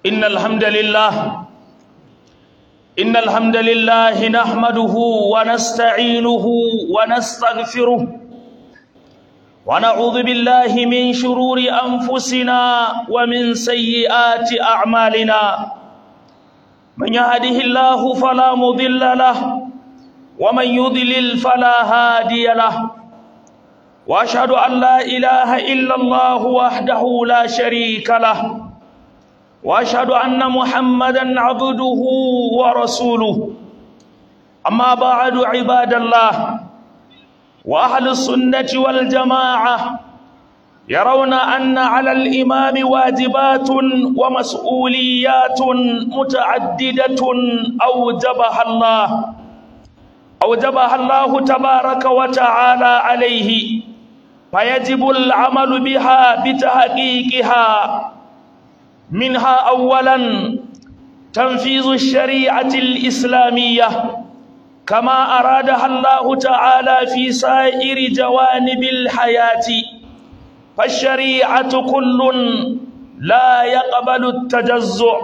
إن الحمد لله إن الحمد لله نحمده ونستعينه ونستغفره ونعوذ بالله من شرور أنفسنا ومن سيئات أعمالنا من يهده الله فلا مضل له ومن يضلل فلا هادي له واشهد ان لا اله الا الله وحده لا شريك له واشهد ان محمدا عبده ورسوله اما بعد عباد الله واهل السنه والجماعه يرون ان على الامام واجبات ومسؤوليات متعدده اوجبها الله اوجبها الله تبارك وتعالى عليه فيجب العمل بها بتحقيقها منها اولا تنفيذ الشريعه الاسلاميه كما ارادها الله تعالى في سائر جوانب الحياه فالشريعه كل لا يقبل التجزع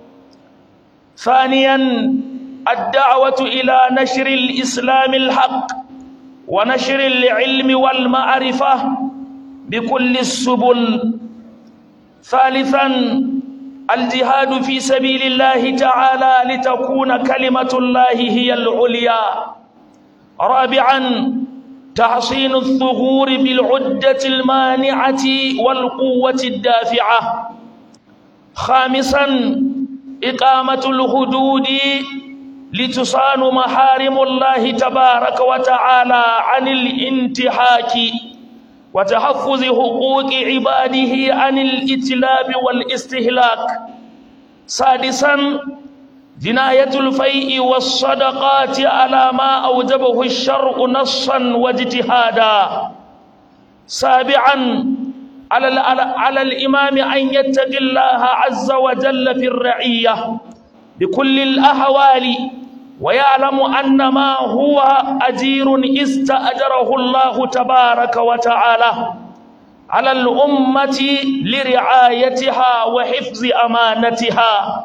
ثانيا الدعوه الى نشر الاسلام الحق ونشر العلم والمعرفة بكل السبل ثالثا الجهاد في سبيل الله تعالى لتكون كلمة الله هي العليا رابعا تحصين الثغور بالعدة المانعة والقوة الدافعة خامسا إقامة الحدود لتصان محارم الله تبارك وتعالى عن الانتهاك وتحفظ حقوق عباده عن الاتلاب والاستهلاك سادسا جناية الفيء والصدقات على ما أوجبه الشرع نصا واجتهادا سابعا على, على الإمام أن يتقي الله عز وجل في الرعية بكل الأحوال ويعلم أن ما هو أجير استأجره الله تبارك وتعالى على الأمة لرعايتها وحفظ أمانتها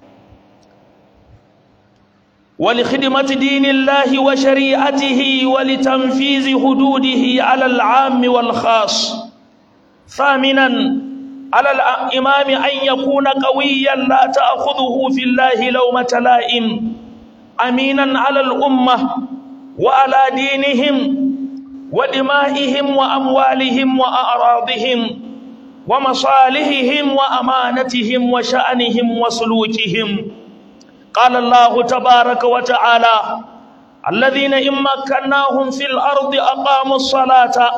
ولخدمة دين الله وشريعته ولتنفيذ حدوده على العام والخاص ثامناً على الإمام أن يكون قويا لا تأخذه في الله لومة لائم أمينا على الأمة وعلى دينهم ودمائهم وأموالهم وأعراضهم ومصالحهم وأمانتهم وشأنهم وسلوكهم قال الله تبارك وتعالى الذين إن مكناهم في الأرض أقاموا الصلاة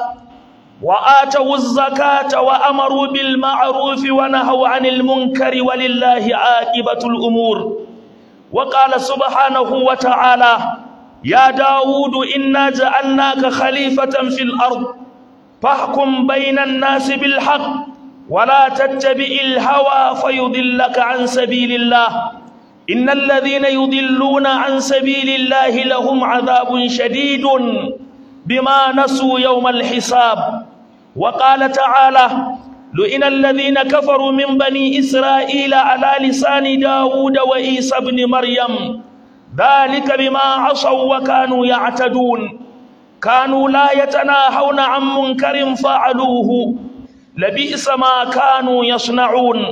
وآتوا الزكاة وأمروا بالمعروف ونهوا عن المنكر ولله عاقبة الأمور وقال سبحانه وتعالى يا داود إنا جعلناك خليفة في الأرض فاحكم بين الناس بالحق ولا تتبع الهوى فيضلك عن سبيل الله إن الذين يضلون عن سبيل الله لهم عذاب شديد بما نسوا يوم الحساب وقال تعالى لئن الذين كفروا من بني إسرائيل على لسان داود وإيسى بن مريم ذلك بما عصوا وكانوا يعتدون كانوا لا يتناهون عن منكر فعلوه لبئس ما كانوا يصنعون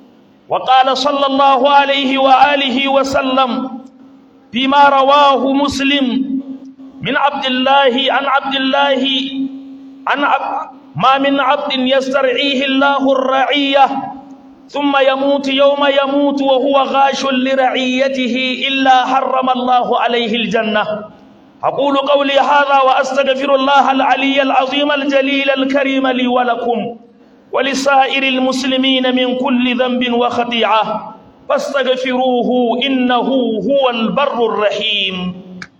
وقال صلى الله عليه وآله وسلم فيما رواه مسلم من عبد الله عن عبد الله عن عبد ما من عبد يسترعيه الله الرعية ثم يموت يوم يموت وهو غاش لرعيته إلا حرم الله عليه الجنة أقول قولي هذا وأستغفر الله العلي العظيم الجليل الكريم لي ولكم ولسائر المسلمين من كل ذنب وخطيعة فاستغفروه إنه هو البر الرحيم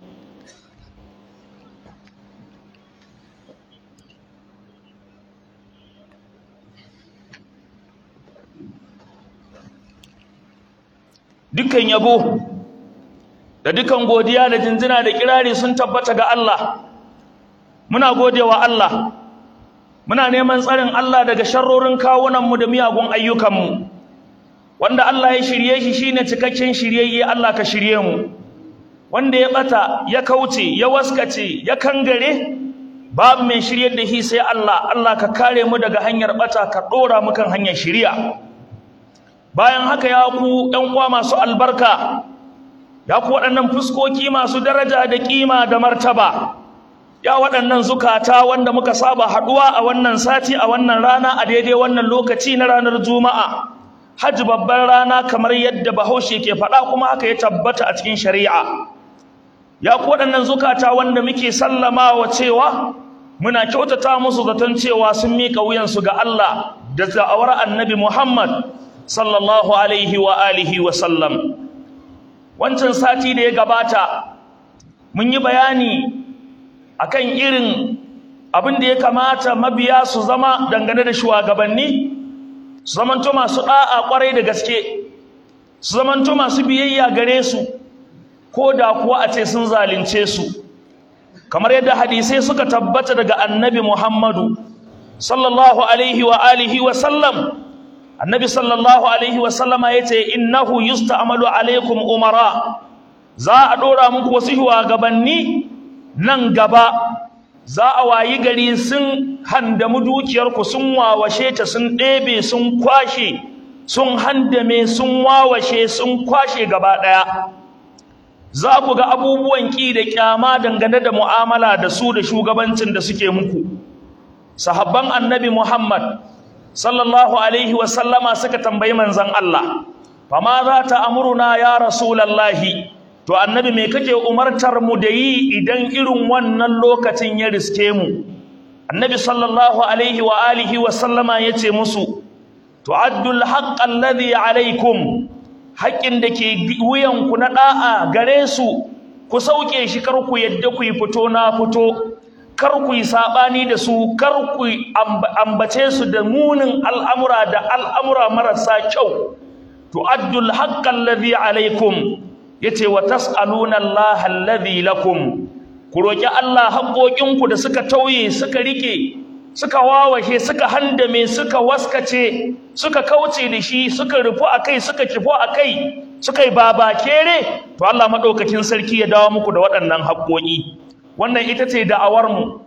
dukkan yabo da dukan godiya da jinjina da kirari sun tabbata ga Allah muna godewa Allah muna neman tsarin Allah daga sharrorin kawunanmu da miyagun ayyukanmu wanda Allah ya shirye shi shine cikakken shiryayye Allah ka shirye mu wanda ya bata ya kauce ya waskace ya kangare babu mai shiryar da shi sai Allah Allah ka kare mu daga hanyar bata ka dora mu kan hanyar shiriya bayan haka ya ku ɗan uwa masu albarka ya ku waɗannan fuskoki masu daraja da kima da martaba ya waɗannan zukata wanda muka saba haɗuwa a wannan sati a wannan rana a daidai wannan lokaci na ranar juma'a hajji babban rana kamar yadda bahaushe ke faɗa kuma haka ya tabbata a cikin shari'a ya ku waɗannan zukata wanda muke sallamawa cewa muna kyautata musu zaton cewa sun miƙa wuyansu ga Allah da da'awar annabi Muhammad sallallahu alaihi wa alihi wa sallam wancan sati da ya gabata mun yi bayani akan irin abin da ya kamata mabiya su zama dangane da shugabanni su zamanto masu da'a kwarai da gaske su zamanto masu biyayya gare su ko da kuwa a ce sun zalunce su kamar yadda hadisai suka tabbata daga annabi Muhammadu sallallahu alaihi wa alihi wa sallam annabi sallallahu alaihi wa sallama yace innahu yusta'malu alaikum umara za a dora muku wasu shugabanni nan gaba za a wayi gari sun handamu dukiyarku sun wawashe ta sun ɗebe sun kwashe sun handame sun wawashe sun kwashe gaba ɗaya za ku ga abubuwan ƙi da ƙyama dangane da mu'amala da su da shugabancin da suke muku sahabban annabi muhammad sallallahu alaihi wasallama suka tambayi manzon allah fama za ta amuruna ya rasulallahi to annabi me kake umartar mu da yi idan irin wannan lokacin ya riske mu annabi sallallahu alaihi wa alihi wa sallama yace musu tu'addul haqq alladhi alaikum haƙƙin da ke wuyan ku na da'a gare su ku sauke shi kar ku yadda ku yi fito na fito kar ku yi sabani da su kar ku ambace su da munin al'amura da al'amura marasa kyau tu'addul haqq alladhi alaikum yace wa tas'aluna Allah alladhi lakum ku roki Allah haƙoƙinku da suka tauye suka rike suka wawashe suka handame suka waskace suka kauce da shi suka rufu akai suka kifo akai suka yi babakere to Allah madaukakin sarki ya dawo muku da waɗannan haƙoƙi wannan ita ce da'awar mu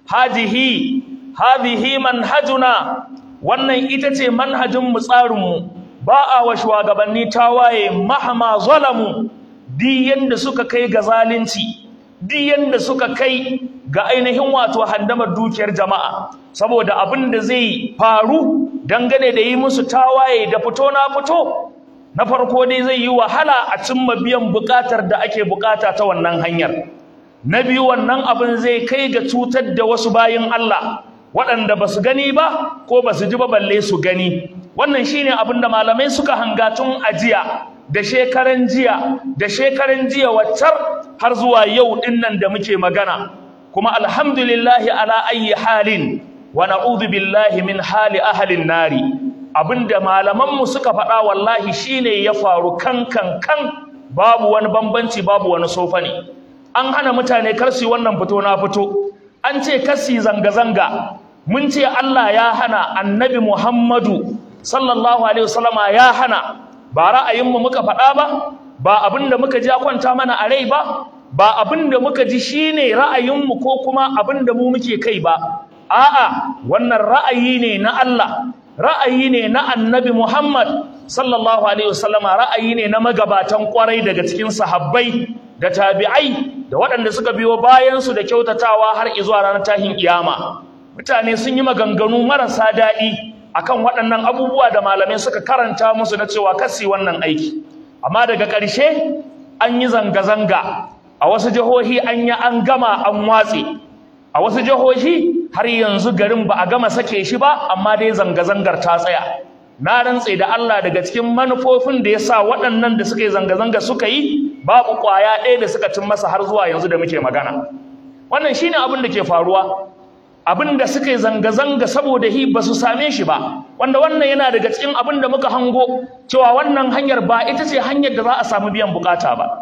hajihi hadhihi manhajuna wannan ita ce manhajin mu tsarin mu ba a wa shugabanni tawaye mahama zalamu di yanda suka kai ga zalunci di yanda suka kai ga ainihin wato handamar dukiyar jama'a saboda abin da zai faru dangane da yi musu tawaye da fito na fito na farko dai zai yi wahala a cimma biyan bukatar da ake bukata ta wannan hanyar na biyu wannan abin zai kai ga cutar da wasu bayin Allah waɗanda ba su gani ba ko ba su ji ba balle su gani wannan shine abin da malamai suka hanga tun ajiya da shekaran jiya da shekaran jiya waccar har zuwa yau dinnan da muke magana kuma alhamdulillahi ala ayyi halin wa na'udhu billahi min hali ahlin nari abinda malaman mu suka faɗa wallahi shine ya faru kan kan kan babu wani bambanci babu wani sofa ne an hana mutane kar su wannan fito na fito an ce kasi zanga zanga mun ce Allah ya hana annabi Muhammadu sallallahu alaihi wasallama ya hana ba ra'ayinmu muka faɗa ba ba abin da muka ji ya kwanta mana a rai ba ba abin da muka ji shine ra'ayinmu ko kuma abin da mu muke kai ba a'a wannan ra'ayi ne na Allah ra'ayi ne na annabi Muhammad sallallahu alaihi wasallama ra'ayi ne na magabatan kwarai daga cikin sahabbai da tabi'ai da waɗanda suka biyo bayan su da kyautatawa har izuwa ranar tahin kiyama mutane sun yi maganganu marasa daɗi akan waɗannan abubuwa da malamai suka karanta musu na cewa kasi wannan aiki amma daga ƙarshe an yi zanga-zanga a wasu jihohi an yi an gama an watse a wasu jihohi har yanzu garin ba a gama sake shi ba amma dai zanga-zangar ta tsaya na rantse da Allah daga cikin manufofin da ya sa waɗannan da suka yi zanga-zanga suka yi babu ƙwaya ɗaya da suka cin masa har zuwa yanzu da muke magana wannan shine abin da ke faruwa abin da suka yi zanga-zanga saboda hi ba su same shi ba wanda wannan yana daga cikin abin da muka hango cewa wannan hanyar ba ita ce hanyar da za a samu biyan bukata ba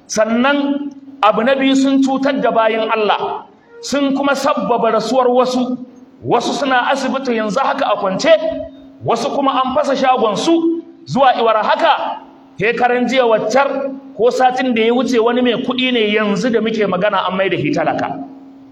sannan abu na biyu sun cutar da bayin Allah sun kuma sabbaba rasuwar wasu wasu suna asibiti yanzu haka a kwance wasu kuma an fasa shagon su zuwa iwar haka karan jiya waccar ko satin da ya wuce wani mai kuɗi ne yanzu da muke magana an mai da shi talaka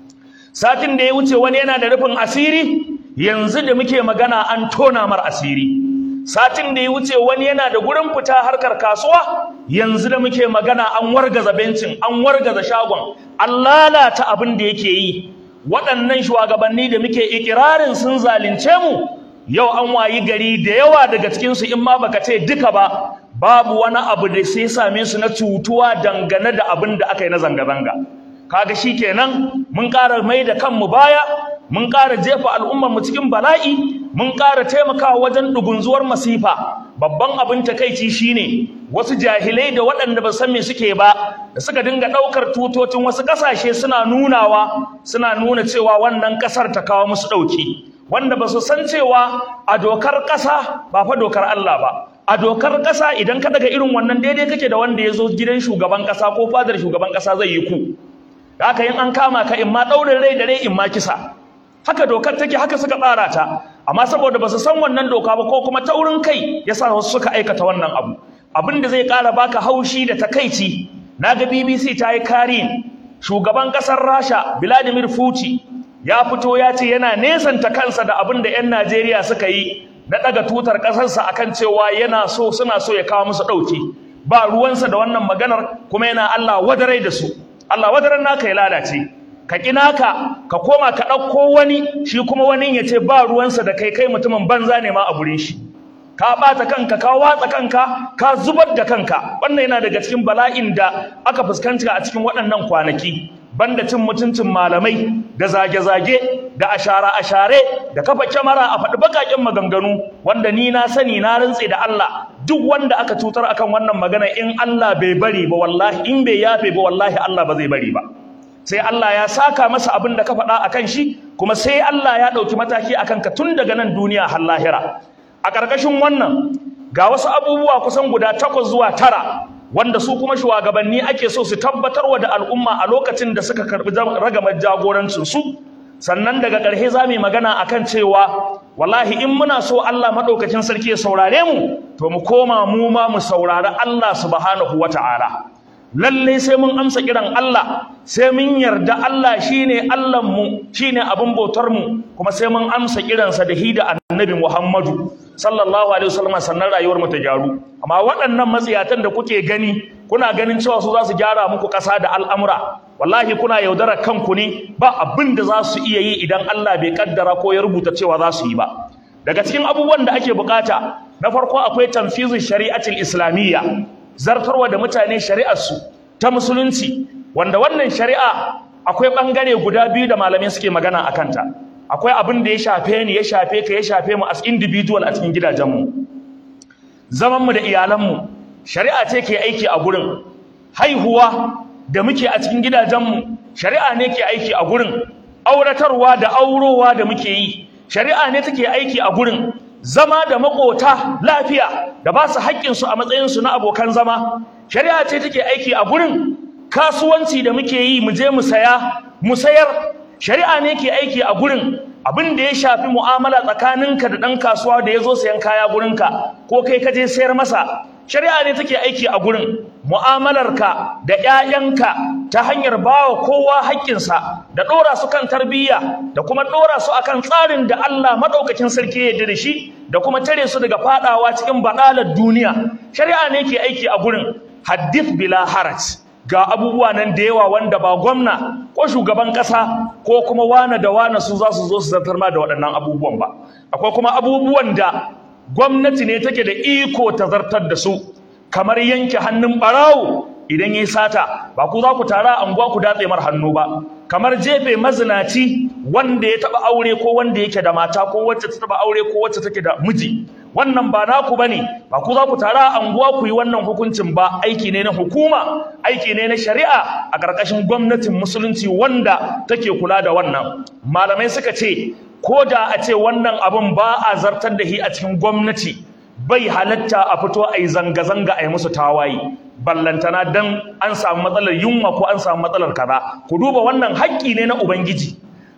satin da ya wuce wani yana da rufin asiri yanzu da muke magana an tona mar asiri satin da ya wuce wani yana da gurin fita harkar kasuwa yanzu da muke magana an wargaza bencin an wargaza shagon an lalata abin da yake yi waɗannan shugabanni da muke ikirarin sun zalunce mu yau an wayi gari da yawa daga cikinsu in ma baka ce duka ba babu wani abu da sai same su na cutuwa dangane da abin da aka yi na zanga-zanga kaga shikenan mun ƙara mai da kanmu baya mun ƙara jefa al'ummar mu cikin bala'i mun ƙara taimakawa wajen dugunzuwar masifa babban abin takeici shine wasu jahilai da waɗanda ba san me suke ba da suka dinga ɗaukar tutocin wasu ƙasashe suna nunawa suna nuna cewa wannan ƙasar ta kawo musu ɗauki wanda ba su san cewa a dokar ƙasa ba fa dokar Allah ba a dokar ƙasa idan ka daga irin wannan daidai kake da wanda ya zo gidan shugaban ƙasa ko fadar shugaban ƙasa zai yi ku da haka yin an kama ka in ma ɗaurin rai da rai in ma kisa haka dokar take haka suka tsara ta amma saboda ba su san wannan doka ba ko kuma taurin kai ya sa wasu suka aikata wannan abu abin da zai ƙara baka haushi da takaici na ga bbc ta yi karin shugaban ƙasar rasha vladimir putin ya fito ya ce yana nesanta kansa da abin da 'yan najeriya suka yi na ɗaga tutar ƙasarsa akan cewa yana so suna so ya kawo musu ɗauki ba ruwansa da wannan maganar kuma yana allah wadarai da su allah wadaran naka ya lalace ka ƙi naka ka koma ka ɗauko wani shi kuma wani ya ce ba ruwansa da kai kai mutumin banza ne ma a gurin shi ka ɓata kanka ka watsa kanka ka zubar da kanka wannan yana daga cikin bala'in da aka fuskanta a cikin waɗannan kwanaki banda cin mutuncin malamai da zage-zage da ashara-ashare da kafa kyamara a faɗi baƙaƙen maganganu wanda ni na sani na rantse da Allah duk wanda aka cutar akan wannan magana in Allah bai bari ba wallahi in bai yafe ba wallahi Allah ba zai bari ba sai Allah ya saka masa abin da ka faɗa akan shi kuma sai Allah ya ɗauki mataki akan ka tun daga nan duniya har lahira a ƙarƙashin wannan ga wasu abubuwa kusan guda takwas zuwa tara wanda su kuma shugabanni ake so su tabbatarwa da al'umma a lokacin da suka karɓi ragamar jagorancin su sannan daga ƙarshe za mu yi magana akan cewa wallahi in muna so Allah maɗaukacin sarki ya saurare mu to mu koma mu ma mu saurari Allah subhanahu wata'ala lalle sai mun amsa kiran Allah sai mun yarda Allah shine Allah mu shine abin bautar mu kuma sai mun amsa kiransa da hida annabi Muhammadu sallallahu alaihi wasallam sannan rayuwar mu ta gyaru amma waɗannan matsiyatan da kuke gani kuna ganin cewa su za su gyara muku ƙasa da al'amura wallahi kuna yaudara kanku ne ba abin da za su iya yi idan Allah bai kaddara ko ya rubuta cewa za su yi ba daga cikin abubuwan da ake bukata na farko akwai tanfizin shari'atul islamiyya zartarwa da mutane shari'arsu ta musulunci wanda wannan shari'a akwai bangare guda biyu da malamai suke magana a kanta akwai abin da ya shafe ni ya shafe ka ya shafe mu as individual a cikin gidajenmu zamanmu da iyalanmu shari'a ce ke aiki a gurin haihuwa da muke a cikin gidajenmu shari'a ne ke aiki a gurin auratarwa da aurowa da muke yi shari'a ne take aiki a gurin zama da makota lafiya da ba su haƙƙinsu a matsayinsu na abokan zama shari'a ce take aiki a gurin kasuwanci da muke yi mu je mu saya mu sayar shari'a ne ke aiki a gurin abin da ya shafi mu'amala tsakaninka da ɗan kasuwa da ya zo sayan kaya gurinka ko kai ka je sayar masa shari'a ne take aiki a gurin mu'amalarka da 'ya'yanka ta hanyar bawa kowa haƙƙinsa da ɗora su kan tarbiyya da kuma ɗora su akan tsarin da Allah maɗaukakin sarki ya da shi da kuma tare su daga faɗawa cikin baɗalar duniya shari'a ne ke aiki a gurin haddith bila haraj ga abubuwa nan da yawa wanda ba gwamna ko shugaban ƙasa ko kuma wane da wane su za su zo su zartar ma da waɗannan abubuwan ba akwai kuma abubuwan da gwamnati ne take da iko ta zartar da su kamar yanke hannun ɓarawo idan yayi sata ba ku za ku tara a anguwa ku datse mar hannu ba kamar jefe mazinaci wanda ya taba aure ko wanda yake da mata ko wacce ta taba aure ko wacce take da miji wannan ba naku bane ba ku za ku tara a anguwa ku yi wannan hukuncin ba aiki ne na hukuma aiki ne na shari'a a ƙarƙashin gwamnatin musulunci wanda take kula da wannan malamai suka ce ko da a ce wannan abin ba a zartar da shi a cikin gwamnati bai halatta a fito a yi zanga-zanga a yi musu tawaye ballantana dan an samu matsalar yunwa ko an samu matsalar kaza ku duba wannan haƙƙi ne na ubangiji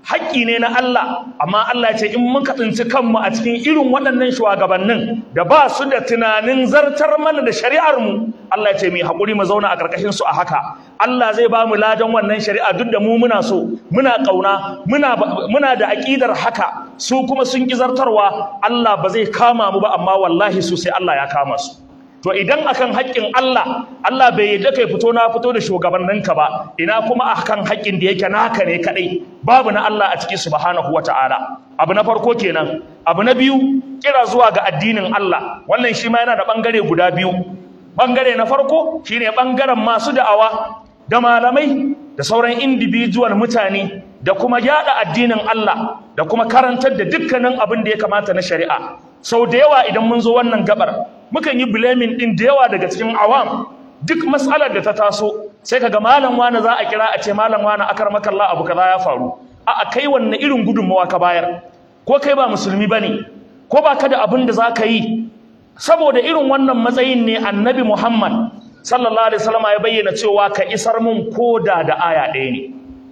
haƙƙi ne na Allah amma Allah ya ce in muka tsinci kanmu a cikin irin waɗannan shugabannin da ba su da tunanin zartar mana da shari'ar mu Allah ya ce mu haƙuri mu zauna a ƙarƙashin su a haka Allah zai ba mu ladan wannan shari'a duk da mu muna so muna ƙauna muna muna da aƙidar haka su kuma sun ki zartarwa Allah ba zai kama mu ba amma wallahi su sai Allah ya kama su to idan akan haƙƙin Allah Allah bai yadda kai fito na fito da shugabanninka ba ina kuma akan haƙƙin da yake naka ne kadai babu na Allah a cikin subhanahu wata'ala abu na farko kenan abu na biyu kira zuwa ga addinin Allah wannan shi ma yana da bangare guda biyu bangare na farko shine bangaren masu da'awa da malamai da sauran individual mutane da kuma yada addinin Allah da kuma karantar da dukkanin abin da ya kamata na shari'a sau da yawa idan mun zo wannan gabar mukan yi blaming din da yawa daga cikin awam duk matsalar da ta taso sai kaga malam wani za a kira a ce malam wani akar makalla abu kaza ya faru a a kai wanne irin gudunmawa ka bayar ko kai ba musulmi bane ko ba ka da abin da za ka yi saboda irin wannan matsayin ne annabi muhammad sallallahu alaihi wasallam ya bayyana cewa ka isar mun koda da aya ɗaya ne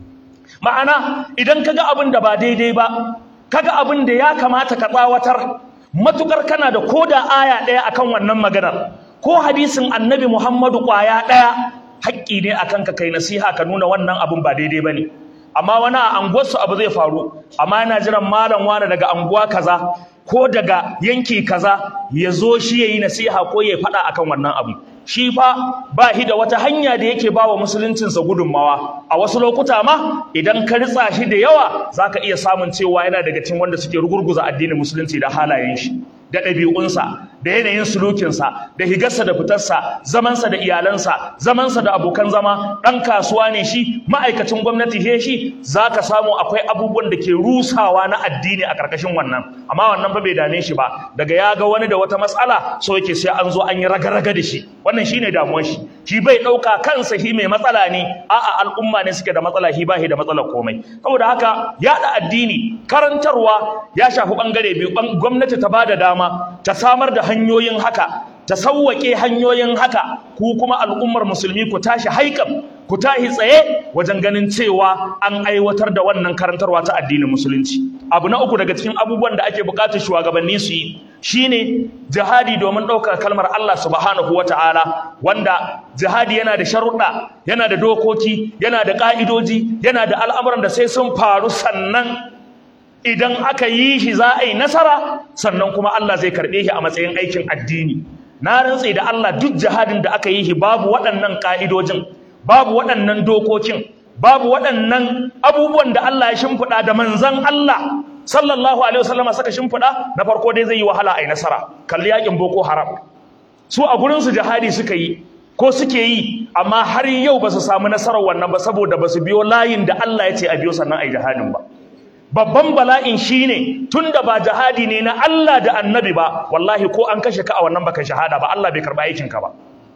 ma'ana idan kaga abin da ba daidai ba kaga abin da ya kamata ka tsawatar matukar kana da koda aya ɗaya akan wannan maganar ko hadisin annabi Muhammadu ƙwaya ɗaya haƙƙi ne akan ka kai nasiha ka nuna wannan abin ba daidai bane amma wani a anguwarsu abu zai faru amma yana jiran malam wani daga anguwa kaza ko daga yanki kaza ya zo shi ya yi nasiha ko ya faɗa akan wannan abu shi fa ba shi da wata hanya da yake ba wa musuluncinsa gudunmawa a wasu lokuta ma idan ka ritsa shi da yawa za ka iya samun cewa yana daga cikin wanda suke rugurguza addinin musulunci da halayen shi da ɗabi'unsa da yanayin sulukinsa da higarsa da fitarsa zamansa da iyalansa zamansa da abokan zama ɗan kasuwa ne shi ma'aikacin gwamnati he shi za ka samu akwai abubuwan da ke rusawa na addini a ƙarƙashin wannan amma wannan fa bai dame shi ba daga ya ga wani da wata matsala so yake sai an zo an yi raga-raga da shi wannan shine damuwar shi shi bai ɗauka kansa shi mai matsala ne a'a al'umma ne suke da matsala shi ba shi da matsalar komai saboda haka yaɗa addini karantarwa ya shafi ɓangare biyu gwamnati ta ba da dama ta samar da hanyoyin haka ta sauwaƙe hanyoyin haka ku kuma al'ummar musulmi ku tashi haikan ku tashi tsaye wajen ganin cewa an aiwatar da wannan karantarwa ta addinin musulunci abu na uku daga cikin abubuwan da ake buƙatar shugabanni su yi shine jihadi domin ɗaukar kalmar Allah subhanahu wata'ala wanda jihadi yana da sharuɗa yana da dokoki yana da ƙa'idoji yana da al'amuran da sai sun faru sannan idan aka yi shi za a yi nasara sannan kuma Allah zai karɓe shi a matsayin aikin addini na rantse da Allah duk jihadin da aka yi shi babu waɗannan ƙa'idojin babu waɗannan dokokin babu waɗannan abubuwan da Allah ya shimfiɗa da manzan Allah sallallahu alaihi wasallam saka shimfiɗa na farko dai zai yi wahala a yi nasara kalli yakin boko haram su a gurin su jihadi suka yi ko suke yi amma har yau ba su samu nasarar wannan ba saboda ba su biyo layin da Allah ya ce a biyo sannan a yi jihadin ba babban bala'in shine tunda ba jihadi ne na Allah da annabi ba wallahi ko an kashe ka a wannan baka shahada ba Allah bai karba aikin ka ba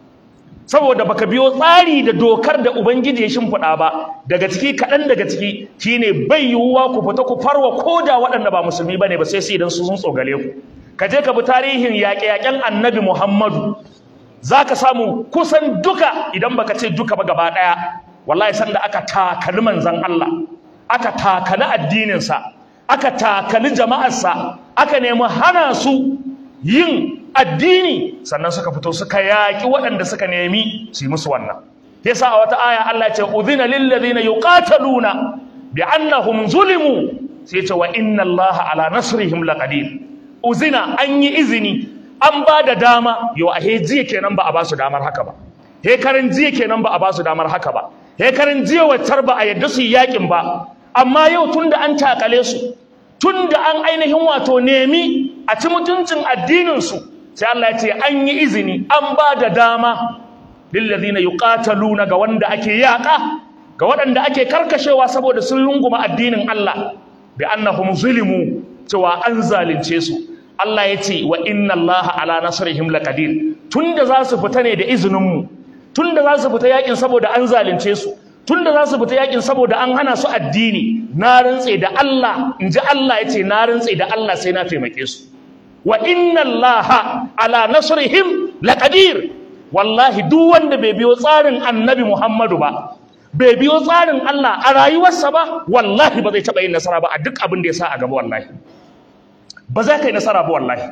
saboda baka biyo tsari da dokar da ubangiji ya shimfiɗa ba daga ciki kaɗan daga ciki shine bai yiwuwa ku fita ku farwa koda waɗanda ba musulmi bane ba sai su idan su sun tsogale ku ka je ka bi tarihin yaƙe-yaƙen annabi Muhammadu zaka samu kusan duka idan baka ce duka ba gaba ɗaya wallahi sanda aka takali manzon Allah aka takali addininsa aka takali jama'arsa aka nemi hana su yin addini sannan suka fito suka yaƙi waɗanda suka nemi su yi musu wannan yasa a wata aya Allah ya ce udhina lil ladina yuqataluna bi annahum zulimu sai ce wa inna Allah ala nasrihim laqadir uzina an yi izini an ba da dama yau a he jiya kenan ba a ba su damar haka ba he karin jiya kenan ba a ba su damar haka ba he karin jiya waccar ba a yadda su yi yakin ba amma yau tunda an takale su tunda an ainihin wato nemi a ci mutuncin addinin su sai Allah ya ce an yi izini an ba da dama lillazina yuqataluna ga wanda ake yaka ga waɗanda ake karkashewa saboda sun lunguma addinin Allah bi annahum zulimu cewa an zalunce su Allah ya ce wa inna Allah ala nasrihim laqadir tunda za su fita ne da izinin mu tunda za su fita yakin saboda an zalunce su tunda za su fita yakin saboda an hana su addini na rantse da Allah inji Allah ya ce na rantse da Allah sai na taimake su wa inna allaha ala nasrihim laqadir wallahi duk wanda bai biyo tsarin annabi Muhammadu ba bai biyo tsarin Allah a rayuwarsa ba wallahi ba zai taɓa yin nasara ba a duk abin da ya sa a gaba wallahi ba za ka yi nasara ba wallahi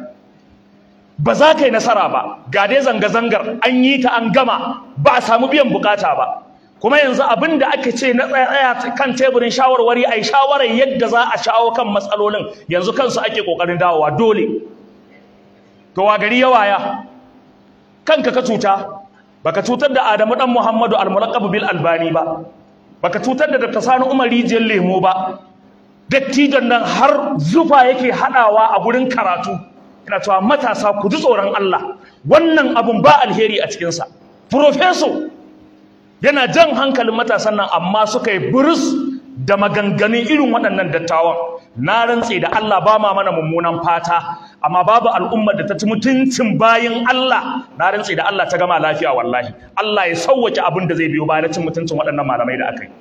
ba za ka yi nasara ba ga dai zanga-zangar an yi ta an gama ba a samu biyan bukata ba kuma yanzu abin da aka ce na tsaya kan teburin shawarwari a yi shawarar yadda za a shawo kan matsalolin yanzu kansu ake ƙoƙarin dawowa dole to wa gari yawaya kanka ka cuta baka cutar da Adamu dan Muhammadu al-Mulaqab bil Albani ba baka cutar da Dr. Sani Umar Rijiyar Lemo ba dattijon nan har zufa yake hadawa a gurin karatu ina cewa matasa ku ji tsoron Allah wannan abun ba alheri a cikin sa professor yana jan hankalin matasan nan amma suka yi burus da maganganun irin waɗannan dattawan na rantse da Allah ba ma mana mummunan fata amma babu al'ummar da ta ci mutuncin bayin Allah na rantse da Allah ta gama lafiya wallahi Allah ya sauwake abin da zai biyo bayan cin mutuncin waɗannan malamai da aka yi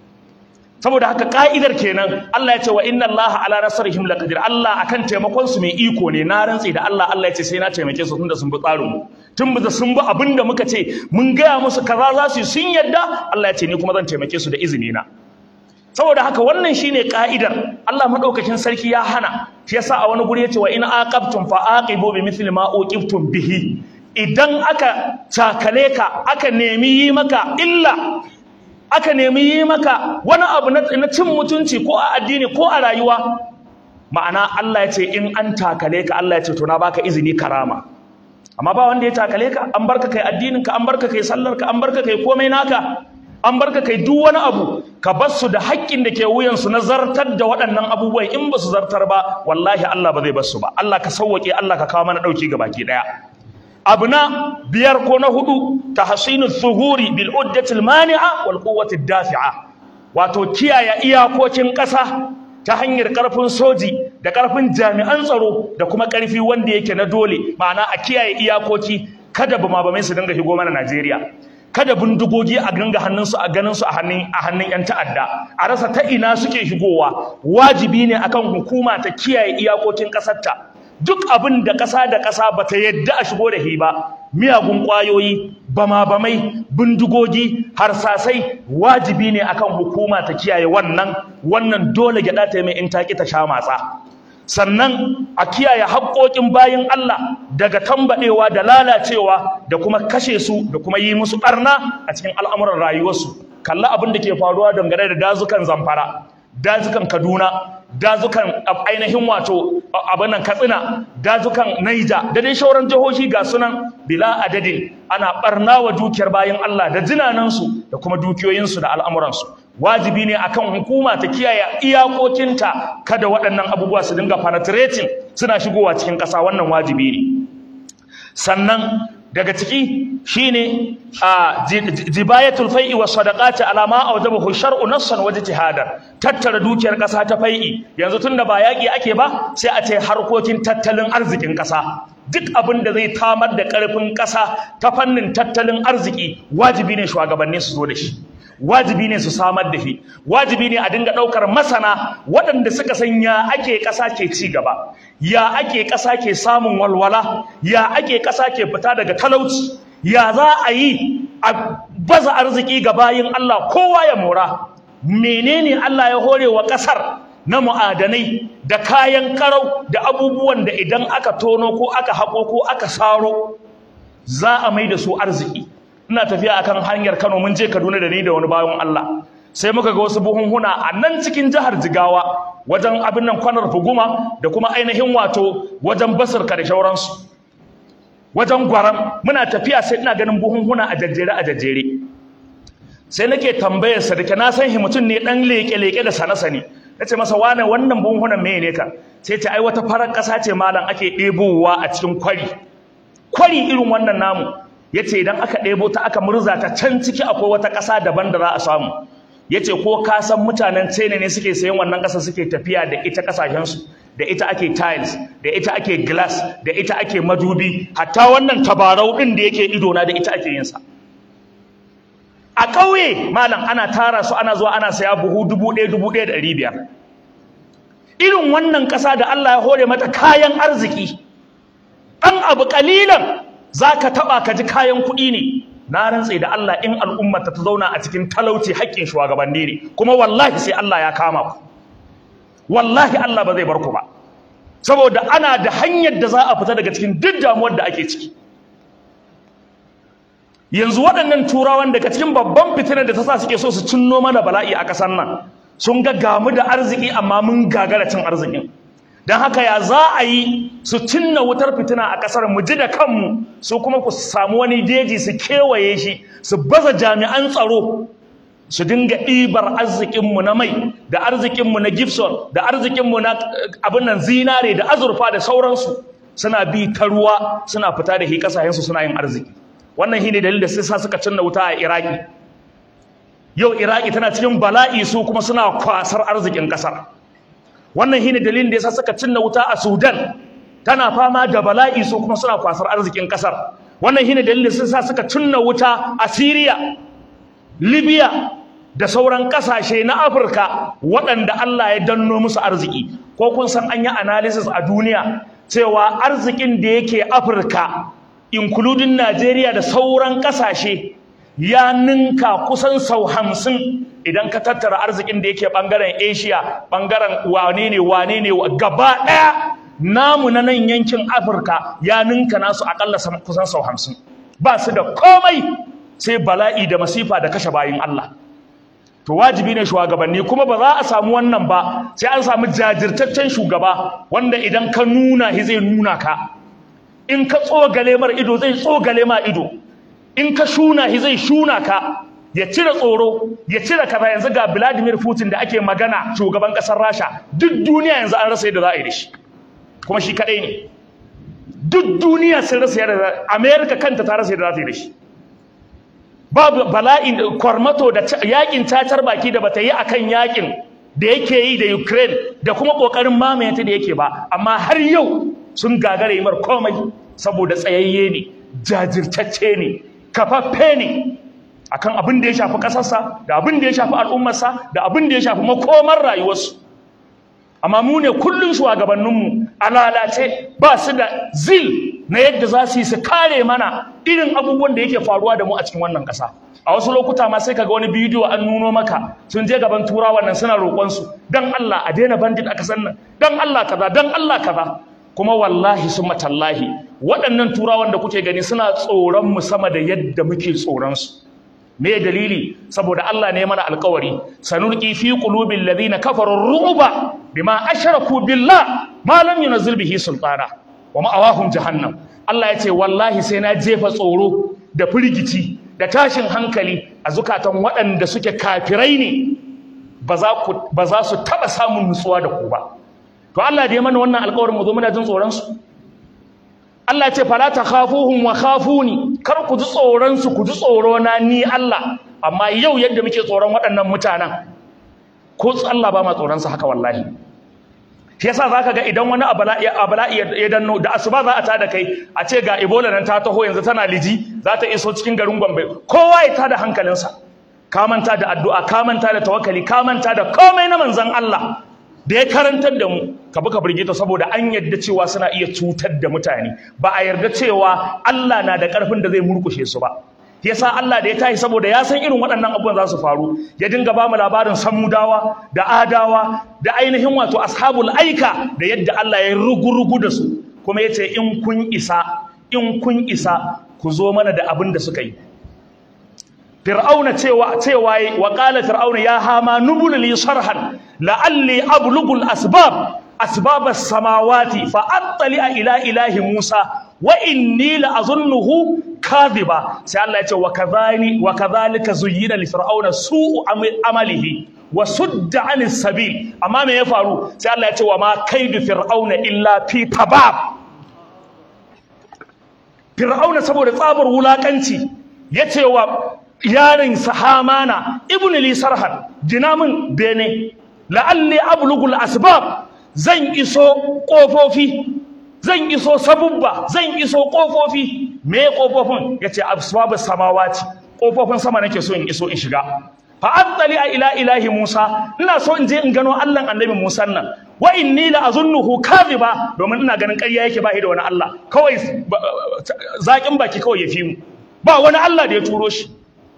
saboda haka ka'idar kenan Allah ya ce wa inna Allah ala nasrihim laqadir Allah akan taimakon su mai iko ne na rantse da Allah Allah ya ce sai na taimake su tunda sun bi tsarin mu tun da sun bi abin da muka ce mun gaya musu kaza za su yi sun yadda Allah ya ce ni kuma zan taimake su da izini na saboda haka wannan shine ka'idar Allah madaukakin sarki ya hana shi yasa a wani guri yace wa in aqabtum fa aqibu bi mithli ma uqibtum bihi idan aka takale ka aka nemi yi maka illa aka nemi yi maka wani abu na cin mutunci ko a addini ko a rayuwa ma'ana Allah ya ce in an takale ka Allah ya ce to na baka izini karama amma ba wanda ya takale ka an barka kai addinin ka an barka kai sallar ka an barka kai komai naka an barka kai duk wani abu ka bar su da haƙƙin da ke wuyansu na zartar da waɗannan abubuwan in ba su zartar ba wallahi Allah ba zai bar su ba Allah ka sauwaƙe Allah ka kawo mana ɗauki ga baki ɗaya abu na biyar ko na hudu tahsinu zuhuri bil uddati al mani'a wal quwwati dafi'a wato kiyaye iyakokin ƙasa ta hanyar ƙarfin soji da ƙarfin jami'an tsaro da kuma ƙarfi wanda yake na dole ma'ana a kiyaye iyakoki kada bama bamai su dinga shigo mana Najeriya kada bindigogi a ganga hannunsu a ganinsu a hannun a hannun yan ta'adda a rasa ta ina suke shigowa wajibi ne akan hukuma ta kiyaye iyakokin ƙasarta duk abin da ƙasa da ƙasa bata yadda a shigo da shi ba miyagun ƙwayoyi bama-bamai bindigogi harsasai wajibi ne akan hukuma ta kiyaye wannan wannan dole gyaɗa ta mai in ta ƙi ta sha matsa sannan a kiyaye haƙoƙin bayin Allah daga tambaɗewa da lalacewa da kuma kashe su da kuma yi musu ɓarna a cikin al'amuran rayuwarsu kalli abin da ke faruwa dangane da dazukan zamfara dazukan kaduna dazukan ainihin wato abin nan katsina dazukan naija da dai shauran jihohi ga sunan bila adadin ana ɓarna wa dukiyar bayin Allah da jinanansu da kuma dukiyoyinsu da al'amuransu wajibi ne akan hukuma ta kiyaye iyakokinta kada waɗannan abubuwa su dinga penetrating suna shigowa cikin ƙasa wannan wajibi ne sannan daga ciki shine a jibayatul fai'i was sadaqati ala ma awjabahu shar'u nassan wa ijtihadan tattara dukiyar ƙasa ta fai'i yanzu tunda ba yaƙi ake ba sai a ce harkokin tattalin arzikin ƙasa duk abin da zai tamar da ƙarfin ƙasa ta fannin tattalin arziki wajibi ne shugabanni su zo da shi wajibi ne su samar da shi wajibi ne a dinga ɗaukar masana waɗanda suka san ya ake ƙasa ke ci gaba ya ake ƙasa ke samun walwala ya ake ƙasa ke fita daga talauci ya za a yi a baza arziki ga bayin Allah kowa ya mora menene Allah ya hore wa ƙasar na mu'adanai da kayan karau da abubuwan da idan aka tono ko aka haƙo ko aka saro za a mai da su arziki ina tafiya akan hanyar Kano mun je Kaduna da ni da wani bayan Allah sai muka ga wasu buhunhuna a nan cikin jihar Jigawa wajen abin nan kwanar Fuguma da kuma ainihin wato wajen Basirka da shauransu wajen Gwaram muna tafiya sai ina ganin buhunhuna a jajjere a jajjere sai nake tambayar sa dake na san shi mutum ne dan leke leke da sana sani nace masa wane wannan buhunhunan me ne ka sai ce ai wata farar kasa ce malam ake ɗebowa a cikin kwari kwari irin wannan namu yace idan aka ɗebo ta aka murza ta can ciki akwai wata ƙasa daban da za a samu yace ko ka san mutanen China ne suke sayan wannan ƙasa suke tafiya da ita ƙasashen su da ita ake tiles da ita ake glass da ita ake madubi hatta wannan tabarau din da yake ido na da ita ake yin sa a ƙauye malam ana tara su ana zuwa ana saya buhu dubu ɗaya dubu ɗaya da ɗari biyar irin wannan ƙasa da Allah ya hore mata kayan arziki ɗan abu ƙalilan za ka taɓa ka ji kayan kuɗi ne na rantse da Allah in al'ummar ta zauna a cikin talauci haƙƙin shugabanni ne kuma wallahi sai Allah ya kama ku wallahi Allah ba zai bar ku ba saboda ana da hanyar da za a fita daga cikin duk damuwar da ake ciki yanzu waɗannan turawan daga cikin babban fitinar da ta sa suke so su cinno mana bala'i a ƙasar nan sun ga gamu da arziki amma mun gagara cin arzikin don haka ya za a yi su cinna wutar fitina a ƙasar mu ji da kanmu su kuma ku samu wani deji su kewaye shi su baza jami'an tsaro su dinga ɗibar arzikinmu na mai da arzikinmu na gibson da arzikinmu na abin nan zinare da azurfa da sauransu suna bi ta ruwa suna fita da hi ƙasashensu suna yin arziki wannan shine dalilin da sai sa suka cinna wuta a iraki yau iraki tana cikin bala'i su kuma suna kwasar arzikin ƙasar wannan shine dalilin da yasa suka cinna wuta a Sudan tana fama da bala'i su kuma suna kwasar arzikin kasar wannan shine dalilin da yasa suka cinna wuta a Syria Libya da sauran kasashe na Afirka waɗanda Allah ya danno musu arziki ko kun san an yi analysis a duniya cewa arzikin da yake Afirka including Najeriya da sauran kasashe ya ninka kusan sau hamsin idan ka tattara arzikin da yake bangaren Asia bangaren wane ne wane ne gaba daya namu na nan yankin Afirka ya ninka nasu akalla kusan sau hamsin ba su da komai sai bala'i da masifa da kashe bayin Allah to wajibi ne shugabanni kuma ba za a samu wannan ba sai an samu jajirtaccen shugaba wanda idan ka nuna shi zai nuna ka in ka tsogale mar ido zai tsogale ma ido in ka shuna shi zai shuna ka ya cire tsoro ya cire kaza yanzu ga Vladimir Putin da ake magana shugaban kasar Rasha duk duniya yanzu an rasa yadda za a yi da shi kuma shi kadai ne duk duniya sun rasa yadda America kanta ta rasa yadda za ta yi da shi babu bala'in kwarmato da yakin tatar baki da bata yi akan yakin da yake yi da Ukraine da kuma kokarin mamaye ta da yake ba amma har yau sun gagara yi mar komai saboda tsayayye ne jajirtacce ne kafaffe ne akan abin da ya shafi ƙasarsa da abin da ya shafi al'ummarsa da abin da ya shafi makomar rayuwarsu amma mu ne kullum shugabanninmu a lalace ba su da zil na yadda za su yi su kare mana irin abubuwan da yake faruwa da mu a cikin wannan ƙasa a wasu lokuta ma sai kaga wani bidiyo an nuno maka sun je gaban turawan nan suna roƙonsu dan Allah a daina bandit a ƙasar nan dan Allah kaza dan Allah kaza kuma wallahi summa tallahi waɗannan turawan da kuke gani suna tsoron mu sama da yadda muke tsoron su me dalili saboda Allah ne mana alƙawari sanulqi fi qulubil ladina kafaru ru'ba bima ashraku billah ma lam yunzil bihi sultana wa ma'awahum jahannam Allah ya ce wallahi sai na jefa tsoro da firgici da tashin hankali a zukatan waɗanda suke kafirai ne ba za su taɓa samun nutsuwa da ku ba to Allah da ya mana wannan alƙawarin mu zo muna jin tsoron su Allah ya ce fala takhafuhum wa khafuni kar ku ji tsoron su ku ji tsoro na ni Allah amma yau yadda muke tsoron waɗannan mutanen ko Allah ba ma tsoron su haka wallahi shi yasa zaka ga idan wani abala'i ya danno da asuba za a tada kai a ce ga Ebola nan ta taho yanzu tana liji za ta iso cikin garin Gombe kowa ya tada hankalinsa ka manta da addu'a ka manta da tawakkali ka manta da komai na manzon Allah da ya karantar da mu ka buka birgita saboda an yarda cewa suna iya cutar da mutane ba a yarda cewa Allah na da ƙarfin da zai murkushe su ba yasa Allah da ya tashi saboda ya san irin waɗannan abubuwan za su faru ya dinga ba mu labarin samudawa da adawa da ainihin wato ashabul aika da yadda Allah ya rugu-rugu da su kuma ya ce in kun isa in kun isa ku zo mana da abin da suka yi fir'auna cewa cewa wa qala fir'auna ya hama nubul li sarhan la'alli ablugul asbab asbab as-samawati fa attali ila ilahi musa wa inni la'azunnuhu kadhiba sai Allah ya ce wa kadhani wa kadhalika zuyyina li fir'auna su'u amalihi wa sudda 'anis sabil amma me ya faru sai Allah ya ce wa ma kaidu fir'auna illa fi tabab fir'auna saboda tsabar wulakanci yace wa yarin sahamana ibn li sarhan jinamin bene la'alli ablugul asbab zan iso kofofi zan iso sabubba zan iso kofofi me kofofin yace asbabus samawati kofofin sama nake so in iso in shiga fa attali ila ilahi Musa ina so in je in gano Allah annabi Musa nan wa inni la azunnuhu kadhiba domin ina ganin ƙarya yake ba da wani Allah kawai zakin baki kawai ya fi mu ba wani Allah da ya turo shi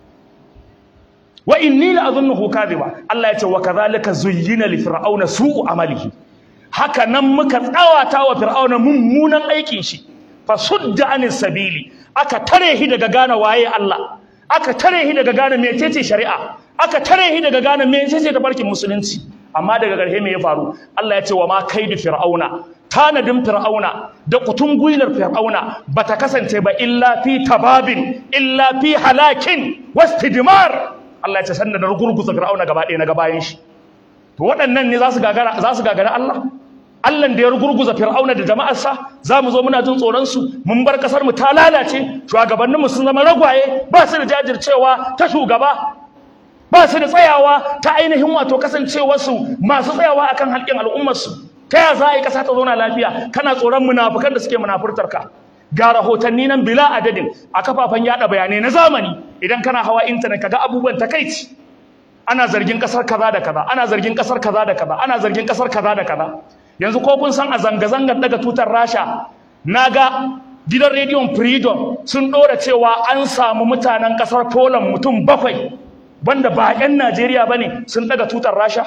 wa inni la azunnuhu kadhiba Allah ya ce wa kadhalika zuyyina li fir'auna su'u amalihi haka nan muka tsawata wa fir'auna mummunan aikin shi fa sudda anis sabili aka tare shi daga gane waye Allah aka tare shi daga gane mecece shari'a aka tare shi daga gane mecece tafarkin musulunci amma daga ƙarshe me ya faru Allah ya ce wa ma kaidu fir'auna tanadin fir'auna da kutun gwilar fir'auna bata kasance ba illa fi tababin illa fi halakin wastidmar Allah ya ce sanda da gurguza fir'auna gaba ɗaya na gabayin shi to waɗannan ne za su gagara za su gagara Allah Allah da ya gurguza fir'auna da jama'arsa za mu zo muna jin tsoron su mun bar kasar mu ta lalace shugabanninmu sun zama ragwaye ba su da jajircewa ta shugaba ba su da tsayawa ta ainihin wato kasancewarsu masu tsayawa akan haƙƙin al'ummarsu ta ya za a yi ƙasa ta zauna lafiya kana tsoron munafukan da suke munafurtar ka ga rahotanni nan bila adadin a kafafen yada bayanai na zamani idan kana hawa intanet kaga abubuwan takaici ana zargin kasar kaza da kaza ana zargin kasar kaza da kaza ana zargin kasar kaza da kaza yanzu ko kun san a zanga-zangar daga tutar rasha naga gidan rediyon freedom sun ɗora cewa an samu mutanen kasar poland mutum bakwai banda ba 'yan najeriya ba ne sun daga tutar rasha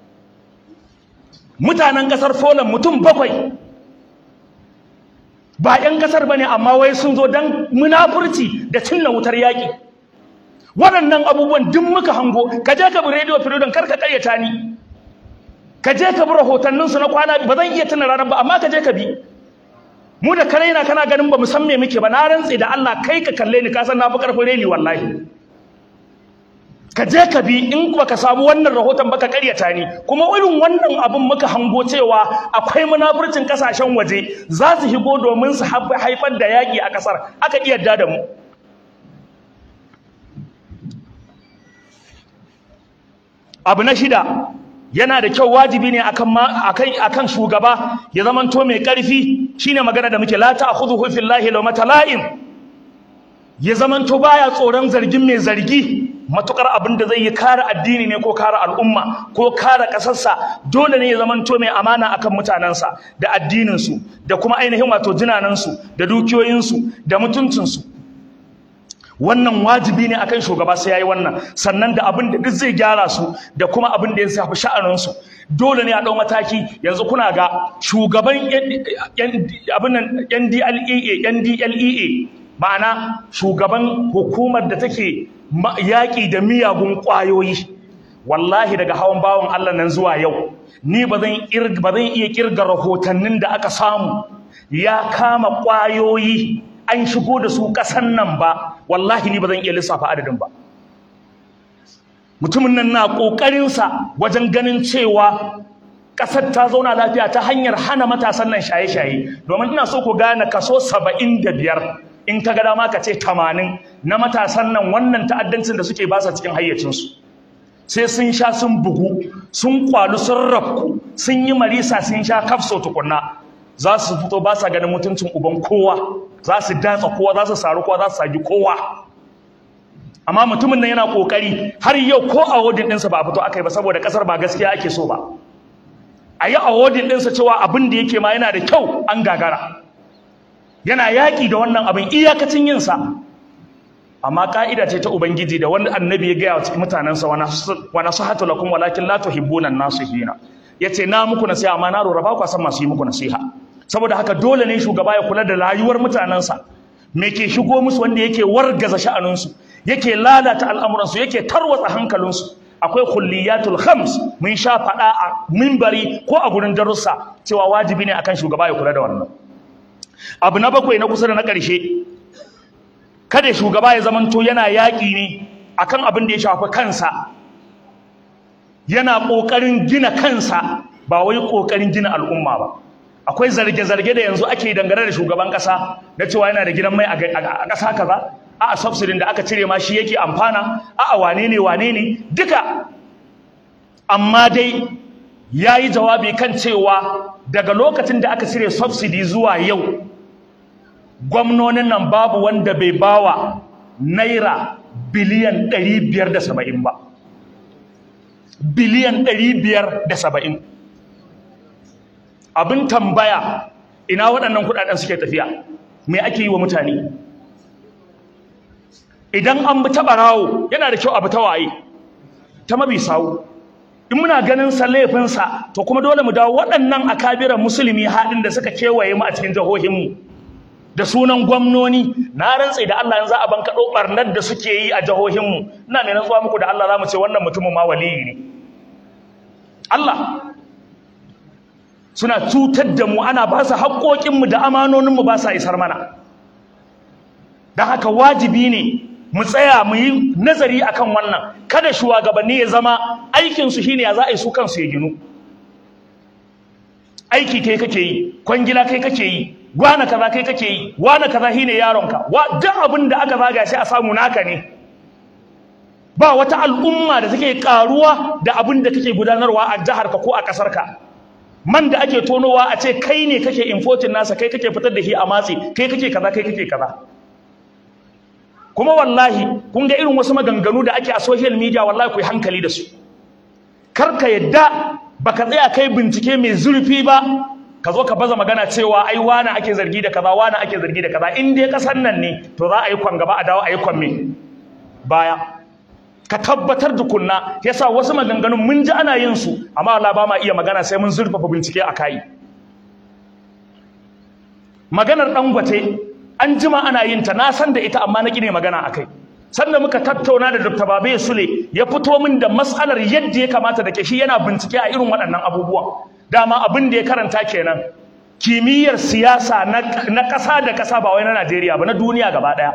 mutanen kasar poland mutum bakwai ba 'yan kasar ba ne amma wai sun zo don munafurci da cinna wutar yaƙi waɗannan abubuwan duk muka hango ka je ka bi rediyo freedom kar ka ƙaryata ni ka je ka bi rahotanninsu na kwana ba zan iya tuna ranar ba amma ka je ka bi mu da kare na kana ganin ba mu san me muke ba na rantse da Allah kai ka kalle ni ka san na fi karfin reni wallahi ka je ka bi in baka samu wannan rahoton baka karyata ni kuma irin wannan abin muka hango cewa akwai munafurcin kasashen waje za su shigo domin su haifar da yaƙi a ƙasar aka iya yarda da mu abu na shida yana da kyau wajibi ne akan akan akan shugaba ya zamanto mai karfi shine magana da muke la ta'khudhuhu fillahi law matala'in ya zamanto baya tsoron zargin mai zargi matukar abin da zai yi kare addini ne ko kare al'umma ko kare kasarsa dole ne ya zamanto mai amana akan mutanensa da addininsu da kuma ainihin wato jinanansu da dukiyoyinsu da mutuncinsu wannan wajibi ne akan shugaba sai yayi wannan sannan da abin da duk zai gyara su da kuma abin da ya shafi sha'anin su dole ne a dau mataki yanzu kuna ga shugaban abin nan NDLEA NDLEA ma'ana shugaban hukumar da take yaƙi da miyagun ƙwayoyi wallahi daga hawan bawan Allah nan zuwa yau ni ba zan ba zan iya kirga rahotannin da aka samu ya kama ƙwayoyi an shigo da su ƙasan nan ba wallahi ni ba zan iya lissafa adadin ba mutumin nan na ƙoƙarinsa wajen ganin cewa ƙasar ta zauna lafiya ta hanyar hana matasan nan shaye-shaye domin ina so ku gane kaso saba'in da biyar in ka ga dama ka ce tamanin na matasan nan wannan ta'addancin da suke basa cikin hayyacinsu sai sun sha sun bugu sun kwalu sun rafku sun yi marisa sun sha kafso tukunna za su fito ba sa ganin mutuncin uban kowa za su datsa kowa za su saru kowa za su sagi kowa amma mutumin nan yana kokari har yau ko a wadin ɗinsa ba a fito aka yi ba saboda ƙasar ba gaskiya ake so ba a yi a wadin ɗinsa cewa abin da yake ma yana da kyau an gagara yana yaƙi da wannan abin iyakacin yinsa amma ka'ida ce ta ubangiji da wani annabi ya gaya wa cikin mutanensa wa nasihatu lakum walakin la tuhibbuna an-nasihina yace na muku nasiha amma na rora ba ku san masu yi muku nasiha saboda haka dole ne shugaba ya kula da rayuwar mutanensa me ke shigo musu wanda yake wargaza sha'aninsu yake lalata al'amuransu yake tarwatsa hankalinsu akwai kulliyatul khams mun sha faɗa a mimbari ko a gurin darussa cewa wajibi ne akan shugaba ya kula da wannan abu na bakwai na kusa da na ƙarshe kada shugaba ya zamanto yana yaƙi ne akan abin da ya shafi kansa yana ƙoƙarin gina kansa ba wai ƙoƙarin gina al'umma ba akwai zarge-zarge da yanzu ake dangane da shugaban ƙasa na cewa yana da gidan mai a ƙasa kaza a'a subsidin da aka cire ma shi yake amfana a'a wane ne wane ne duka amma dai ya yi jawabi kan cewa daga lokacin da aka cire subsidy zuwa yau gwamnonin nan babu wanda bai bawa naira biliyan 570 ba biliyan 570 abin tambaya ina waɗannan kuɗaɗen suke tafiya me ake yi wa mutane idan an bi ta barawo yana da kyau a bi ta waye ta mabi sawu in muna ganin sa laifinsa to kuma dole mu dawo waɗannan akabiran musulmi haɗin da suka kewaye mu a cikin jihohinmu da sunan gwamnoni na rantse da Allah yanzu a bankaɗo ɓarnar da suke yi a jihohinmu ina mai rantsuwa muku da Allah za mu ce wannan mutumin ma waliyi ne Allah suna cutar da mu ana ba su haƙoƙinmu da amanoninmu ba sa isar mana don haka wajibi ne mu tsaya mu yi nazari akan wannan kada shugabanni ya zama aikinsu shine ya za a yi su kansu ya ginu aiki kai kake yi kwangila kai kake yi wane kaza kai kake yi wane kaza shine yaronka wa duk abin da aka zaga sai a samu naka ne ba wata al'umma da take karuwa da abin da kake gudanarwa a jihar ka ko a kasar ka man da ake tonowa a ce kai ne kake importing nasa kai kake fitar da shi a matsi kai kake kaza kai kake kaza kuma wallahi kun ga irin wasu maganganu da ake a social media wallahi ku yi hankali da su kar ka yadda baka tsaya kai bincike mai zurfi ba ka zo ka baza magana cewa ai wani ake zargi da kaza wani ake zargi da kaza in dai kasan nan ne to za a yi kwan gaba a dawo a yi kwan me baya ka tabbatar tukunna yasa wasu maganganun mun ji ana yin su amma Allah ba ma iya magana sai mun zurfafa bincike a kai maganar dangote an jima ana yin ta na san da ita amma na kine magana akai sanda muka tattauna da Dr. Babe Sule ya fito min da mas'alar yadda ya kamata da ke shi yana bincike a irin waɗannan abubuwan dama abin da ya karanta kenan kimiyyar siyasa na ƙasa da ƙasa ba wai na Najeriya ba na duniya gaba ɗaya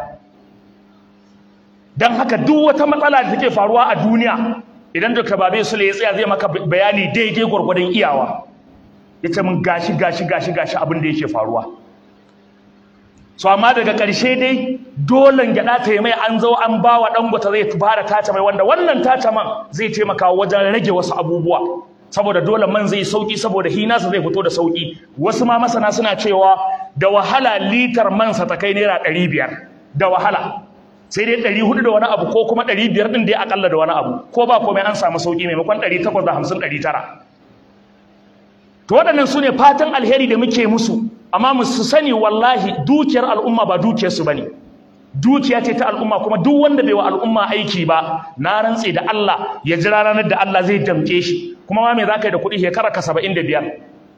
don haka duk wata matsala da take faruwa a duniya idan Dr. Babe Sule ya tsaya zai maka bayani daidai gwargwadon iyawa ya ce min gashi gashi gashi gashi abin da yake faruwa so amma daga ƙarshe dai dole gyaɗa ta yi mai an zo an ba wa ɗangwata zai fara tace mai wanda wannan tace man zai taimaka wajen rage wasu abubuwa saboda dole man zai sauki saboda hinasa zai fito da sauki wasu ma masana suna cewa da wahala litar mansa ta kai naira ɗari biyar da wahala sai dai ɗari hudu da wani abu ko kuma ɗari biyar ɗin dai akalla da wani abu ko ba komai an samu sauki maimakon ɗari takwas da hamsin ɗari tara to waɗannan su ne fatan alheri da muke musu amma mu su sani wallahi dukiyar al'umma ba dukiyarsu ba ne dukiya ce ta al'umma kuma duk wanda bai wa al'umma aiki ba na rantse da Allah ya jira ranar da Allah zai damke shi kuma ma me za ka yi da kuɗi shekara ka saba'in da biyar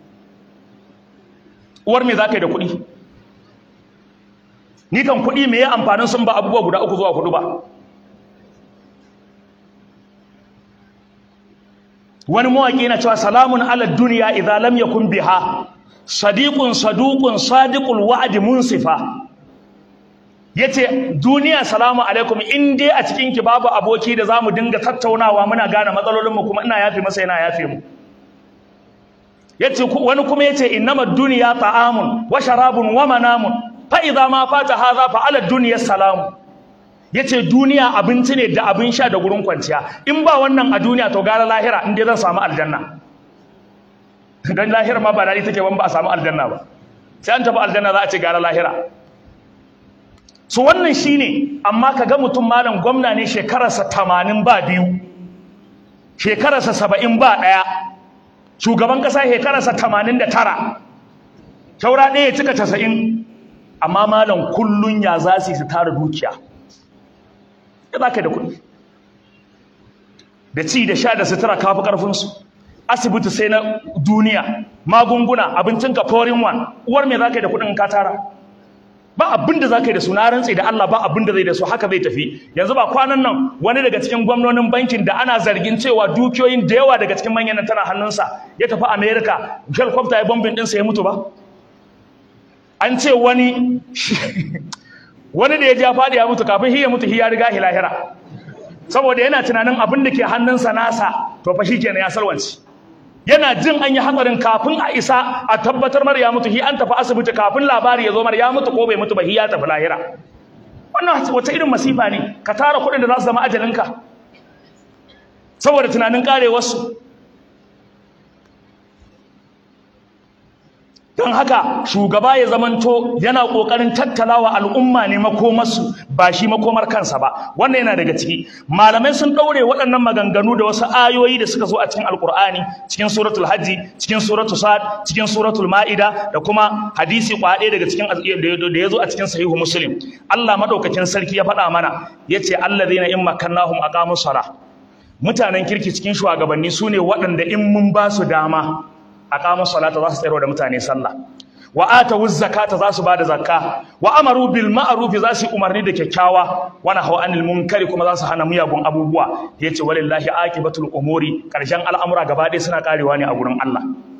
uwar me za ka yi da kuɗi ni kan kuɗi me ya amfanin sun ba abubuwa guda uku zuwa hudu ba wani mawaƙi yana cewa salamun ala duniya idza lam yakun biha sadiqun saduqun sadiqul wa'di munsifa yace duniya salamu alaikum in dai a cikin ki babu aboki da zamu dinga tattaunawa muna gane matsalolin mu kuma ina yafe masa yana yafe mu yace wani kuma yace innamad dunya ta'amun wa sharabun wa manamun fa idza ma fata hadha fa ala dunya salamu yace duniya abinci ne da abin sha da gurin kwanciya in ba wannan a duniya to gara lahira in dai zan samu aljanna dan lahira ma ba dadi take ban ba a samu aljanna ba sai an tafi aljanna za a ce gara lahira so wannan shine amma kaga mutum malam gwamna ne shekararsa 80 ba biyu shekararsa 70 ba daya shugaban kasa shekararsa 89 taura ɗaya cika 90 amma malam kullun ya za su tara dukiya ya za ka da kuɗi da ci da sha da sutura kafi ƙarfinsu asibiti sai na duniya magunguna abincinka foreign one uwar me za ka yi da kuɗin ka tara ba abin da za ka yi da su na rantsi da Allah ba abin da zai da su haka zai tafi yanzu ba kwanan nan wani daga cikin gwamnonin bankin da ana zargin cewa dukiyoyin da yawa daga cikin manyan tana hannunsa ya tafi America helicopter ya bombin ɗinsa ya mutu ba an ce wani wani da ya ja faɗi ya mutu kafin shi ya mutu shi ya riga shi lahira saboda yana tunanin abin da ke hannunsa nasa to fa shikenan ya salwanci yana jin an yi hatsarin kafin a isa a tabbatar mar ya mutu shi an tafi asibiti kafin labari ya zo mar ya mutu ko bai mutu ba shi ya tafi lahira wannan wata irin masifa ne ka tara kuɗin da za su zama ajalinka saboda tunanin karewarsu don haka shugaba ya zamanto yana ƙoƙarin tattalawa al'umma ne makomarsu ba shi makomar kansa ba wannan yana daga ciki malamai sun ɗaure waɗannan maganganu da wasu ayoyi da suka zo a cikin alƙur'ani cikin suratul hajji cikin suratul sad cikin suratul ma'ida da kuma hadisi kwaɗe daga cikin da ya zo a cikin sahihu muslim Allah madaukakin sarki ya faɗa mana yace allazina in makannahum aqamus salah mutanen kirki cikin shugabanni sune waɗanda in mun ba su dama aqamu salata za su tsayar da mutane sallah wa atawu zakata za su bada zakka wa amaru bil ma'ruf za su umarni da kyakkyawa wa nahaw anil munkari kuma za su hana miyagun abubuwa yace walillahi aqibatul umuri karshen al'amura gaba ɗaya suna karewa ne a gurin Allah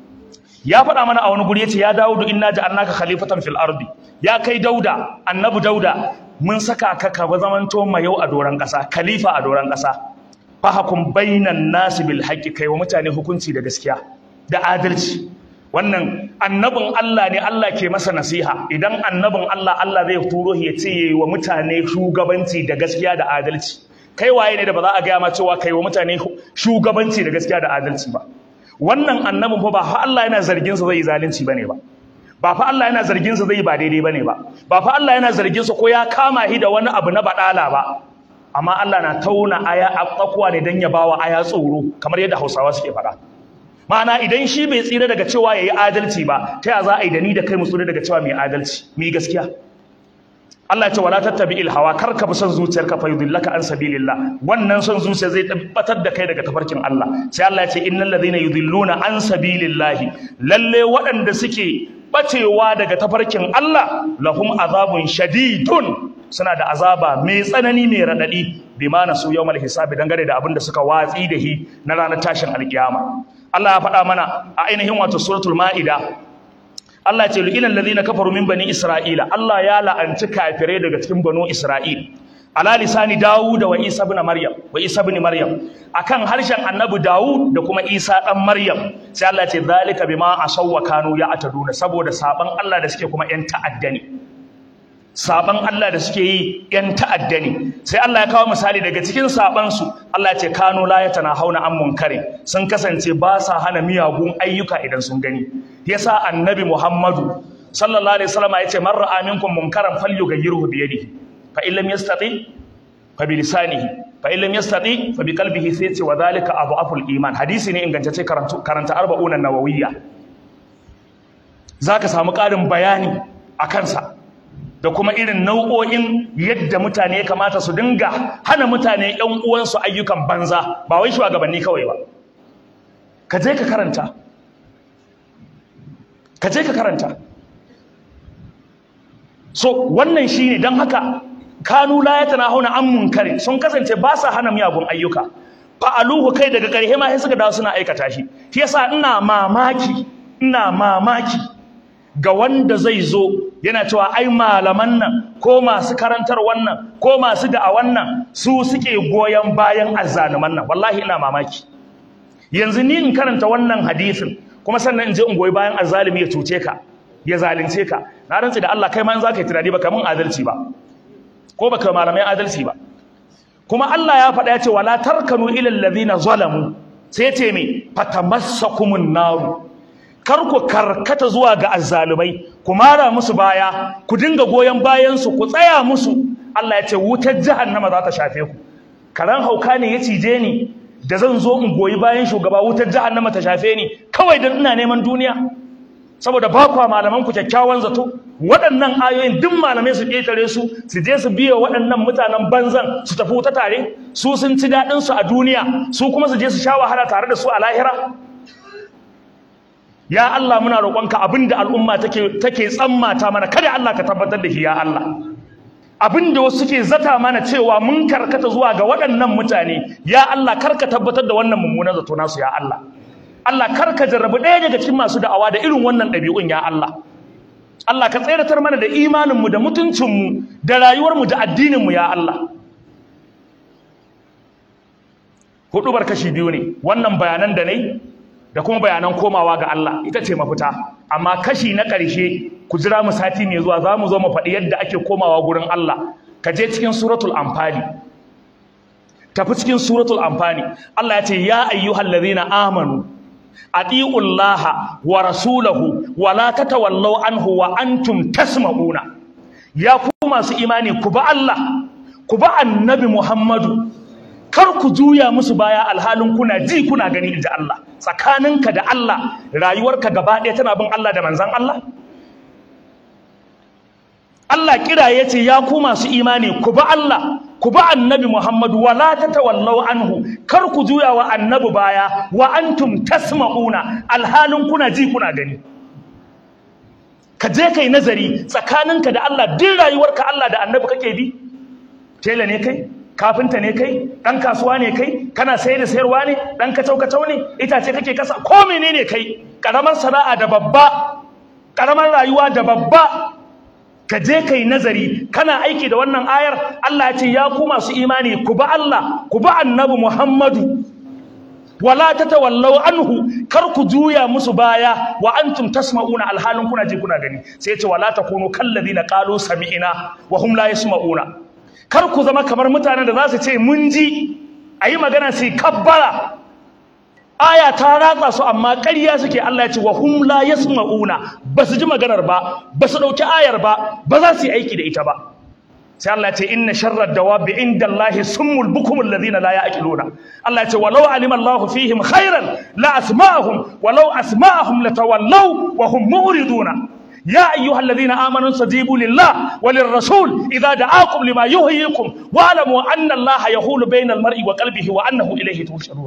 ya faɗa mana a wani guri yace ya Dawudu inna ja'alnaka khalifatan fil ardi ya kai Dauda annabi Dauda mun saka ka ka zamanto mayau a doran ƙasa khalifa a doran ƙasa fahakum bainan nasi bil haqqi kai wa mutane hukunci da gaskiya da adalci wannan annabin Allah ne Allah ke masa nasiha idan annabin Allah Allah zai turo ya ce yayi wa mutane shugabanci da gaskiya da adalci kai waye ne da ba za a gaya ma cewa kai wa mutane shugabanci da gaskiya da adalci ba wannan annabin fa ba fa Allah yana zargin sa zai yi zalunci bane ba ba fa Allah yana zargin sa zai yi ba daidai bane ba ba fa Allah yana zargin sa ko ya kama shi da wani abu na badala ba amma Allah na tauna aya a tsakuwa ne dan ya bawa aya tsoro kamar yadda Hausawa suke faɗa ma'ana idan shi bai tsira daga cewa yayi adalci ba ta ya za a yi da ni da kai mu tsira daga cewa mai adalci mu gaskiya Allah ya ce wala tattabi'il hawa kar ka bi son zuciyarka fa yudillaka an sabilillah wannan son zuciya zai tabbatar da kai daga tafarkin Allah sai Allah ya ce innal ladhina yudilluna an sabilillah lalle waɗanda suke bacewa daga tafarkin Allah lahum azabun shadidun suna da azaba mai tsanani mai radadi bima nasu yawmal hisabi dangane da abin da suka watsi da hi na ranar tashin alkiyama Allah ya faɗa mana a ainihin wato suratul ma'ida Allah ce lu'ilal ladina kafaru min bani isra'ila Allah ya la'anci kafirai daga cikin banu isra'il ala lisani Dawud wa Isa ibn Maryam wa Isa ibn Maryam akan harshen Annabi Dawud da kuma Isa dan Maryam sai Allah ce zalika bima asawwa kanu ya ataduna saboda saban Allah da suke kuma yan ta'adda ne saban Allah da suke yi yan ta'adda ne sai Allah ya kawo misali daga cikin saban su Allah ya ce kanu la hauna an munkarin sun kasance ba sa hana miyagun ayyuka idan sun gani yasa annabi Muhammadu sallallahu alaihi wasallam ya ce man ra'a minkum munkaran falyughayyirhu bi yadihi fa in lam yastati fa bi lisanihi fa in lam yastati fa bi qalbihi sai ce wa dhalika adhaful iman hadisi ne ingantacce karanta karanta arba'una nawawiyya zaka samu ƙarin bayani a kansa da kuma irin nau'o'in yadda mutane ya kamata su dinga hana mutane ƴan uwansu ayyukan banza ba wai shugabanni kawai ba ka je ka karanta ka je ka karanta so wannan shine dan haka kanu la yatanahuna an munkari sun kasance ba sa hana miyagun ayyuka fa'aluhu kai daga ƙarshe ma sai suka dawo suna aikata shi shi yasa ina mamaki ina mamaki ga wanda zai zo yana cewa ai malaman nan ko masu karantar wannan ko masu da'awan nan su suke goyon bayan azzaluman nan wallahi ina mamaki yanzu ni in karanta wannan hadisin kuma sannan in je in goyi bayan azzalimi ya cuce ka ya zalunce ka na rantsi da Allah kai ma in zaka yi tunani baka mun adalci ba ko baka malamai adalci ba kuma Allah ya faɗa ya ce wala tarkanu ila allazina zalamu sai ce me fatamassakumun naru kar ku karkata zuwa ga azzalumai ku mara musu baya ku dinga goyon bayan su ku tsaya musu Allah ya ce wutar jahannama za ta shafe ku karan hauka ne ya cije ni da zan zo in goyi bayan shugaba wutar jahannama ta shafe ni kawai dan ina neman duniya saboda ba kwa malaman ku kyakkyawan zato waɗannan ayoyin duk malamai su ƙetare su su je su biya waɗannan mutanen banzan su tafi wuta tare su sun ci daɗin su a duniya su kuma su je su sha wahala tare da su a lahira ya Allah muna roƙonka abinda al'umma take take tsammata mana kada Allah ka tabbatar da shi ya Allah abinda wasu suke zata mana cewa mun karkata zuwa ga waɗannan mutane ya Allah karka tabbatar da wannan mummunan zato nasu ya Allah Allah karka jarrabu ɗaya daga cikin masu da'awa da irin wannan ɗabi'un ya Allah Allah ka tseratar mana da imaninmu da mutuncinmu da rayuwarmu da addininmu ya Allah hudubar kashi biyu ne wannan bayanan da nai da kuma bayanan komawa ga Allah ita ce mafita amma kashi na ƙarshe ku jira mu sati mai zuwa za mu zo mu faɗi yadda ake komawa gurin Allah ka je cikin suratul amfani tafi cikin suratul amfani Allah ya ce ya ayyuhal ladhina amanu atiullaha wa rasulahu wa la tatawallaw anhu wa antum tasma'una ya ku masu imani ku ba Allah ku ba annabi Muhammadu kar ku juya musu baya alhalin kuna ji kuna gani inda Allah tsakaninka da Allah rayuwarka gaba ɗaya tana bin Allah da manzon Allah Allah kira ya ce ya ku masu imani ku ba Allah ku ba annabi Muhammadu wala tatawallaw anhu kar ku juya wa annabi baya wa antum tasma'una alhalin kuna ji kuna gani ka je kai nazari tsakaninka da Allah din rayuwarka Allah da annabi kake bi tela ne kai kafinta ne kai dan kasuwa ne kai kana sayar da sayarwa ne dan kacau kacau ne itace kake kasa ko menene kai karamar sana'a da babba karamar rayuwa da babba ka je kai nazari kana aiki da wannan ayar Allah ya ce ya ku masu imani ku ba Allah ku ba annabi Muhammadu wala tatawallaw anhu kar ku juya musu baya wa antum tasma'una alhalin kuna ji kuna gani sai ya ce wala takunu kalladina qalu sami'na wa hum la yasma'una kar ku zama kamar mutanen da za su ce mun ji ayi magana sai kabbara aya ta ratsa su amma ƙarya suke Allah ya ce wa hum la yasma'una ba su ji maganar ba ba su ɗauki ayar ba ba za su yi aiki da ita ba sai Allah ya ce inna sharrad dawabi indallahi summul bukumul ladina la ya'qiluna Allah ya ce walau alima Allahu fihim khairan la asma'ahum walau asma'ahum latawallaw wa hum mu'riduna يا أيها الذين آمنوا استجيبوا لله وللرسول إذا دعاكم لما يحييكم واعلموا أن الله يحول بين المرء وقلبه وأنه إليه تحشرون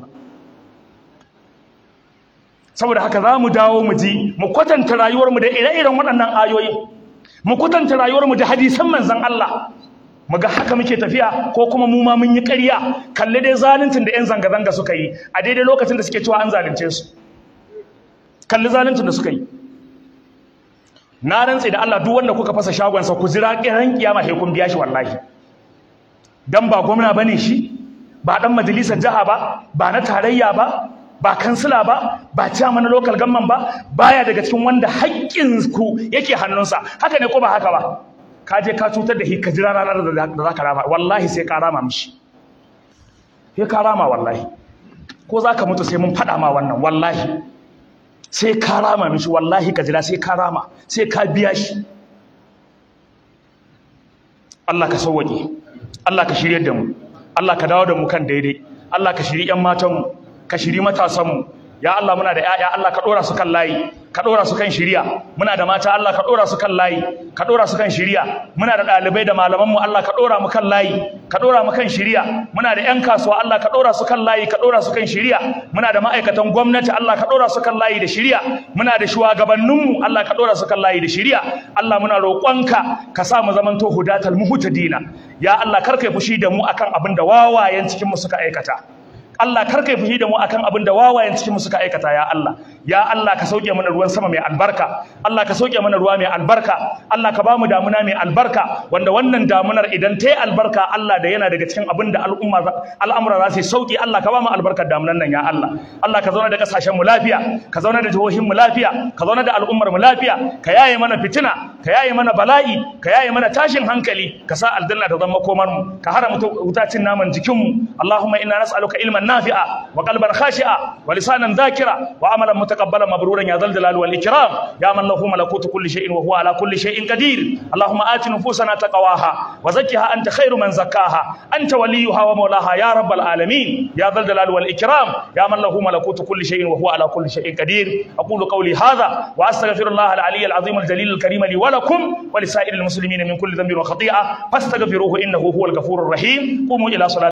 saboda haka za mu dawo mu ji mu kwatanta rayuwarmu da ire-iren waɗannan ayoyi mu kwatanta rayuwarmu da hadisan manzon Allah mu ga haka muke tafiya ko kuma mu ma mun yi ƙarya kalle dai zaluncin da 'yan zanga-zanga suka yi a daidai lokacin da suke cewa an zalunce su kalli zaluncin da suka yi na rantse da Allah duk wanda kuka fasa shagonsa ku jira kiran kiyama sai kun biya shi wallahi dan ba gwamna bane shi ba dan majalisar jiha ba ba na tarayya ba ba kansila ba ba chairman na local government ba baya daga cikin wanda haƙƙin ku yake hannunsa haka ne ko ba haka ba ka je ka cutar da shi ka jira ranar da za ka rama wallahi sai ka rama mishi sai ka rama wallahi ko za ka mutu sai mun faɗa ma wannan wallahi sai ka rama mishi wallahi ka jira sai ka rama sai ka biya shi Allah ka sauwaƙe Allah ka shirye da mu Allah ka dawo da mu kan daidai Allah ka shiri ƴan matanmu ka shiri matasanmu ya Allah muna da ƴaƴa Allah ka ɗora su kan layi ka ɗora su kan shiriya muna da mata Allah ka ɗora su kan layi ka ɗora su kan shiriya muna da ɗalibai da malamanmu Allah ka ɗora mu kan layi ka ɗora mu kan shiriya muna da ƴan kasuwa Allah ka ɗora su kan layi ka ɗora su kan shiriya muna da ma'aikatan gwamnati Allah ka ɗora su kan layi da shiriya muna da shugabanninmu Allah ka ɗora su kan layi da shiriya Allah muna roƙonka ka sa mu zamanto hudatal muhtadina ya Allah kar kai fushi da mu akan abin da wawayen cikin mu suka aikata Allah kar kai fushi da mu akan abin da wawayen cikin mu suka aikata ya Allah ya Allah ka sauke mana ruwan sama mai albarka Allah ka sauke mana ruwa mai albarka Allah ka bamu damuna mai albarka wanda wannan damunar idan ta yi albarka Allah da yana daga cikin abin da al'umma al'amura za su sauki Allah ka bamu albarkar damunan nan ya Allah Allah ka zauna da kasashen mu lafiya ka zauna da jihohin mu lafiya ka zauna da al'ummar mu lafiya ka yaye mana fitina ka yaye mana bala'i ka yaye mana tashin hankali ka sa aljanna ta zama komar mu ka haramta wutacin naman jikin mu Allahumma inna nas'aluka ilman نافعا وقلبا خاشعا ولسانا ذاكرا وعملا متقبلا مبرورا يا ذا الجلال والاكرام يا من له ملكوت كل شيء وهو على كل شيء قدير اللهم آت نفوسنا تقواها وزكها انت خير من زكاها انت وليها ومولاها يا رب العالمين يا ذا الجلال والاكرام يا من له ملكوت كل شيء وهو على كل شيء قدير اقول قولي هذا واستغفر الله العلي العظيم الجليل الكريم لي ولكم ولسائر المسلمين من كل ذنب وخطيئه فاستغفروه انه هو الغفور الرحيم قوموا الى صلاه